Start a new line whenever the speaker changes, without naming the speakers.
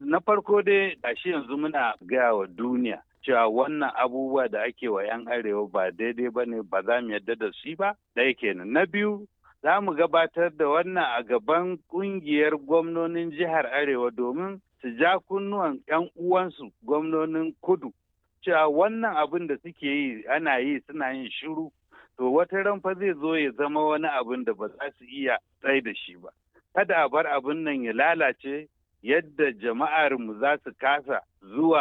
Na farko dai gashi yanzu muna gaya wa duniya cewa wannan abubuwa da ake wa 'yan arewa ba daidai ba ne ba za mu yarda da shi ba ɗaya kenan. Na biyu za mu gabatar da wannan a gaban ƙungiyar gwamnonin jihar arewa domin su ja kunnuwan 'yan uwansu gwamnonin kudu cewa wannan abin da suke yi ana yi suna yin shiru to wata ran fa zai zo ya zama wani abin da ba za su iya tsai da shi ba. Kada a bar abin nan ya lalace yadda jama'ar mu za su kasa zuwa